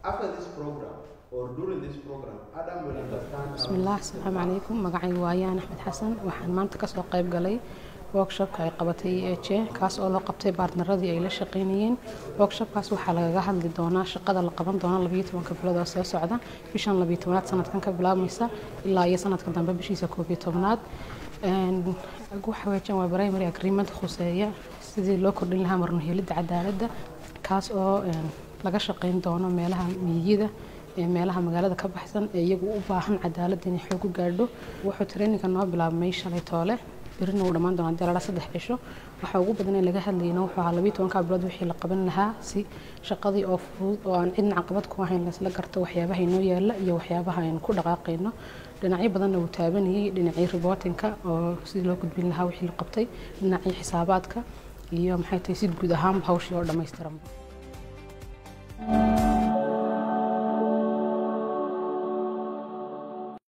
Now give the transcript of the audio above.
After this program or during this program, Adam will understand. how- bismillaah asalaamu calaykum magacaygu waa ayaan axmed xasan waxaan maanta kasoo qayb galay workshopka ay qabatay eej kaas oo loo qabtay baartnaradii ay la shaqeynayeen workshopkaas waxaa lagaga hadli doonaa shaqada la qaban doona labayo tobanka bilood oo soo socda bishan labayo tobanaad sanadkan ka bilaabmaysa ilaa iyo sanadka dambe bishiisa koob iyo tobnaad Een, waxa weeyaan waa primary agreement khuseeya sidii loo kordhin lahaa marno helidda cadaaladda kaas oo een, laga shaqeyn doono meelaha miyigida ee meelaha magaalada ka baxsan ee iyagu u baahan cadaalad inay xoog u gaadho wuxuu traininka noo bilaabmay shalay toole birina uu dhammaan doonaa dalala saddex cisho waxa ugu badan ee laga hadlayna wuxuu ahaa labiyo tobanka bilood wixii la qaban lahaa si shaqadii oo fudud oo aan cidna caqabad ku ahayn laisla garto waxyaabaha inoo yaala iyo waxyaabaha aynu ku dhaqaaqayno dhinacyo badanna wuu taabanayay dhinacii reportinka oo sidii loo gudbin lahaa wixii la qabtay dhinacii xisaabaadka iyo maxay tahay si guud ahaan hawshii oo dhammaystiranba